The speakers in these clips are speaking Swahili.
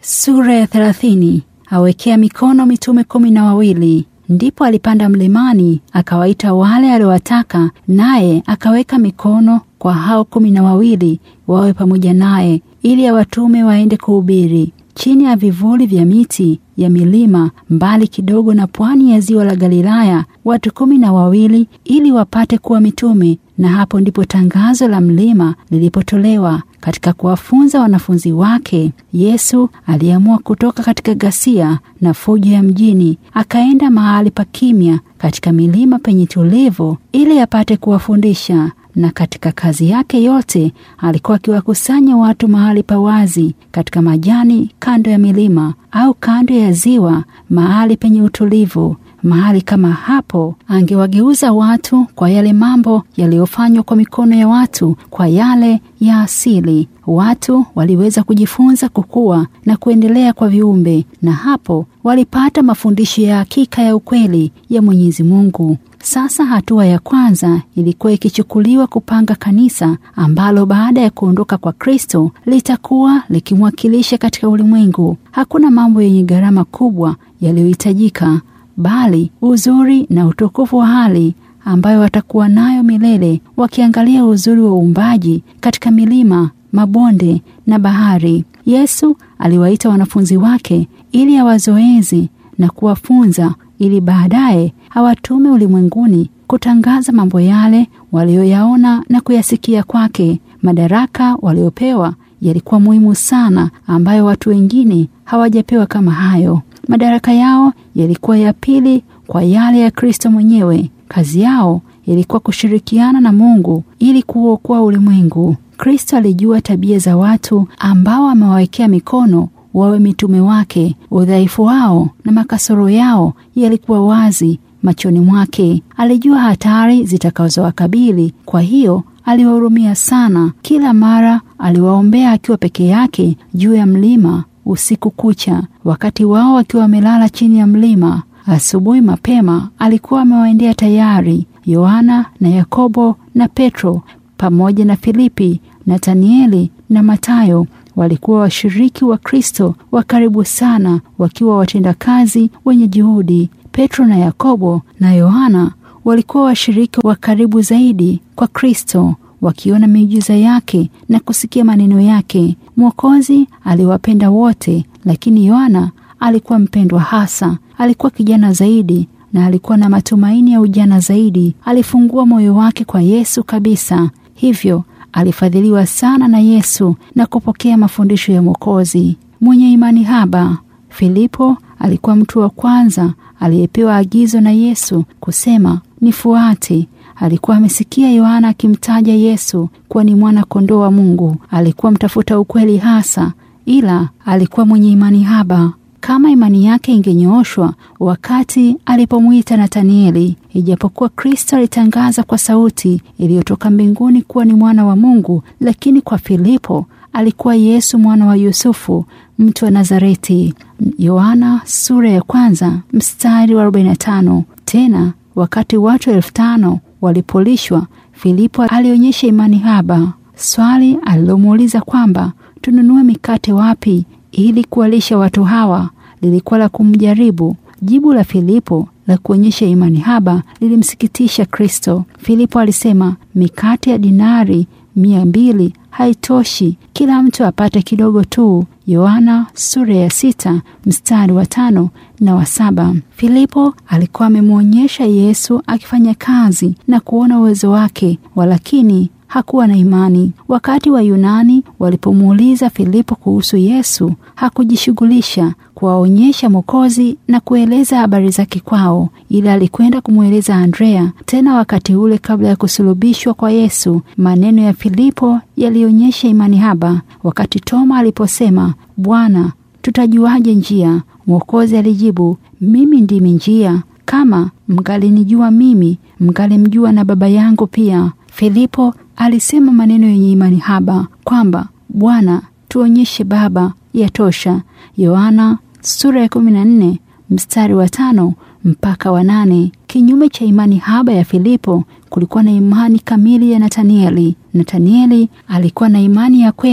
Sura ya thelathini. Awekea mikono mitume kumi na wawili. Ndipo alipanda mlimani akawaita wale aliowataka, naye akaweka mikono kwa hao kumi na wawili wawe pamoja naye, ili awatume waende kuhubiri chini ya vivuli vya miti ya milima mbali kidogo na pwani ya ziwa la Galilaya, watu kumi na wawili ili wapate kuwa mitume. Na hapo ndipo tangazo la mlima lilipotolewa. Katika kuwafunza wanafunzi wake, Yesu aliamua kutoka katika ghasia na fujo ya mjini, akaenda mahali pa kimya katika milima penye tulivu, ili apate kuwafundisha na katika kazi yake yote alikuwa akiwakusanya watu mahali pa wazi, katika majani, kando ya milima au kando ya ziwa, mahali penye utulivu. Mahali kama hapo angewageuza watu kwa yale mambo yaliyofanywa kwa mikono ya watu, kwa yale ya asili. Watu waliweza kujifunza kukua na kuendelea kwa viumbe, na hapo walipata mafundisho ya hakika ya ukweli ya Mwenyezi Mungu. Sasa hatua ya kwanza ilikuwa ikichukuliwa kupanga kanisa ambalo baada ya kuondoka kwa Kristo litakuwa likimwakilisha katika ulimwengu. Hakuna mambo yenye gharama kubwa yaliyohitajika, bali uzuri na utukufu wa hali ambayo watakuwa nayo milele, wakiangalia uzuri wa uumbaji katika milima, mabonde na bahari. Yesu aliwaita wanafunzi wake ili awazoezi na kuwafunza ili baadaye hawatume ulimwenguni kutangaza mambo yale walioyaona na kuyasikia kwake. Madaraka waliopewa yalikuwa muhimu sana, ambayo watu wengine hawajapewa kama hayo. Madaraka yao yalikuwa ya pili kwa yale ya Kristo mwenyewe. Kazi yao ilikuwa kushirikiana na Mungu ili kuokoa ulimwengu. Kristo alijua tabia za watu ambao amewawekea mikono wawe mitume wake. Udhaifu wao na makasoro yao yalikuwa wazi machoni mwake. Alijua hatari zitakazowakabili, kwa hiyo aliwahurumia sana. Kila mara aliwaombea akiwa peke yake juu ya mlima usiku kucha, wakati wao wakiwa wamelala chini ya mlima. Asubuhi mapema alikuwa amewaendea tayari Yohana na Yakobo na Petro pamoja na Filipi, Nathanieli na Matayo walikuwa washiriki wa Kristo wa karibu sana, wakiwa watendakazi wenye juhudi. Petro na Yakobo na Yohana walikuwa washiriki wa karibu zaidi kwa Kristo, wakiona miujiza yake na kusikia maneno yake. Mwokozi aliwapenda wote, lakini Yohana alikuwa mpendwa hasa. Alikuwa kijana zaidi na alikuwa na matumaini ya ujana zaidi. Alifungua moyo wake kwa Yesu kabisa, hivyo alifadhiliwa sana na Yesu na kupokea mafundisho ya Mwokozi. Mwenye imani haba, Filipo alikuwa mtu wa kwanza aliyepewa agizo na Yesu kusema nifuate. Alikuwa amesikia Yohana akimtaja Yesu kuwa ni mwana kondoo wa Mungu. Alikuwa mtafuta ukweli hasa, ila alikuwa mwenye imani haba. Kama imani yake ingenyooshwa wakati alipomwita Nathanieli, ijapokuwa Kristo alitangaza kwa sauti iliyotoka mbinguni kuwa ni mwana wa Mungu, lakini kwa Filipo alikuwa Yesu mwana wa Yusufu, mtu wa Nazareti. Yohana sura ya kwanza mstari wa 45. Tena wakati watu elfu tano walipolishwa, Filipo alionyesha imani haba. Swali alilomuuliza kwamba tununue mikate wapi ili kuwalisha watu hawa lilikuwa la kumjaribu. Jibu la Filipo la kuonyesha imani haba lilimsikitisha Kristo. Filipo alisema mikate ya dinari mia mbili haitoshi, kila mtu apate kidogo tu. Yohana sura ya sita mstari wa tano na wa saba. Filipo alikuwa amemwonyesha Yesu akifanya kazi na kuona uwezo wake, walakini hakuwa na imani. Wakati wa Yunani walipomuuliza Filipo kuhusu Yesu, hakujishughulisha kuwaonyesha Mwokozi na kueleza habari zake kwao, ila alikwenda kumweleza Andrea. Tena wakati ule kabla ya kusulubishwa kwa Yesu, maneno ya Filipo yalionyesha imani haba. Wakati Toma aliposema, Bwana, tutajuaje njia? Mwokozi alijibu, mimi ndimi njia. Kama mngalinijua mimi, mngalimjua na Baba yangu pia. Filipo alisema maneno yenye imani haba kwamba Bwana, tuonyeshe Baba, yatosha. Yohana sura ya kumi na nne mstari wa tano mpaka wa nane. Kinyume cha imani haba ya Filipo kulikuwa na imani kamili ya Nathanieli. Nathanieli alikuwa na imani ya kweli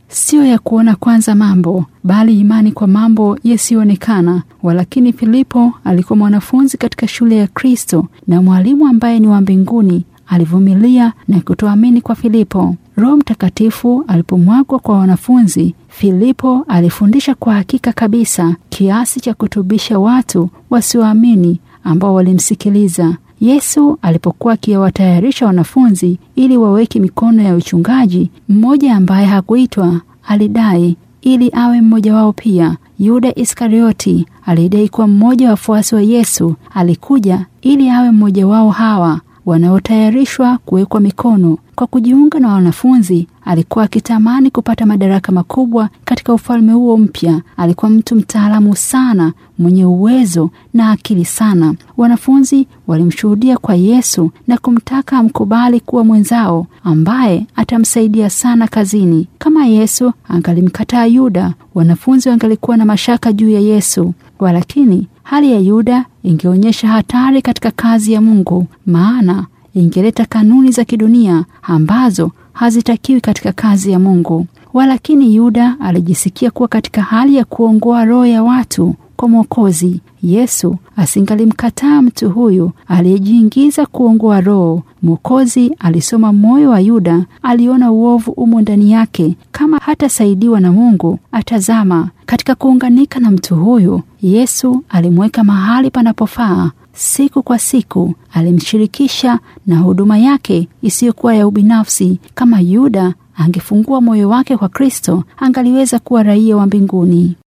siyo ya kuona kwanza mambo, bali imani kwa mambo yasiyoonekana. Walakini Filipo alikuwa mwanafunzi katika shule ya Kristo na mwalimu ambaye ni wa mbinguni alivumilia na kutoamini kwa Filipo. Roho Mtakatifu alipomwagwa kwa wanafunzi, Filipo alifundisha kwa hakika kabisa kiasi cha kutubisha watu wasioamini ambao walimsikiliza. Yesu alipokuwa akiwatayarisha wanafunzi ili waweke mikono ya uchungaji, mmoja ambaye hakuitwa alidai ili awe mmoja wao pia. Yuda Iskarioti alidai kuwa mmoja wa wafuasi wa Yesu alikuja ili awe mmoja wao hawa wanaotayarishwa kuwekwa mikono. Kwa kujiunga na wanafunzi, alikuwa akitamani kupata madaraka makubwa katika ufalme huo mpya. Alikuwa mtu mtaalamu sana, mwenye uwezo na akili sana. Wanafunzi walimshuhudia kwa Yesu na kumtaka amkubali kuwa mwenzao ambaye atamsaidia sana kazini. Kama Yesu angalimkataa Yuda, wanafunzi wangalikuwa na mashaka juu ya Yesu. Walakini hali ya Yuda ingeonyesha hatari katika kazi ya Mungu, maana ingeleta kanuni za kidunia ambazo hazitakiwi katika kazi ya Mungu. Walakini Yuda alijisikia kuwa katika hali ya kuongoa roho ya watu kwa Mwokozi. Yesu asingalimkataa mtu huyu aliyejiingiza kuongoa roho. Mwokozi alisoma moyo wa Yuda, aliona uovu umo ndani yake. Kama hatasaidiwa na Mungu, atazama katika kuunganika na mtu huyu. Yesu alimweka mahali panapofaa. Siku kwa siku alimshirikisha na huduma yake isiyokuwa ya ubinafsi. Kama Yuda angefungua moyo wake kwa Kristo, angaliweza kuwa raia wa mbinguni.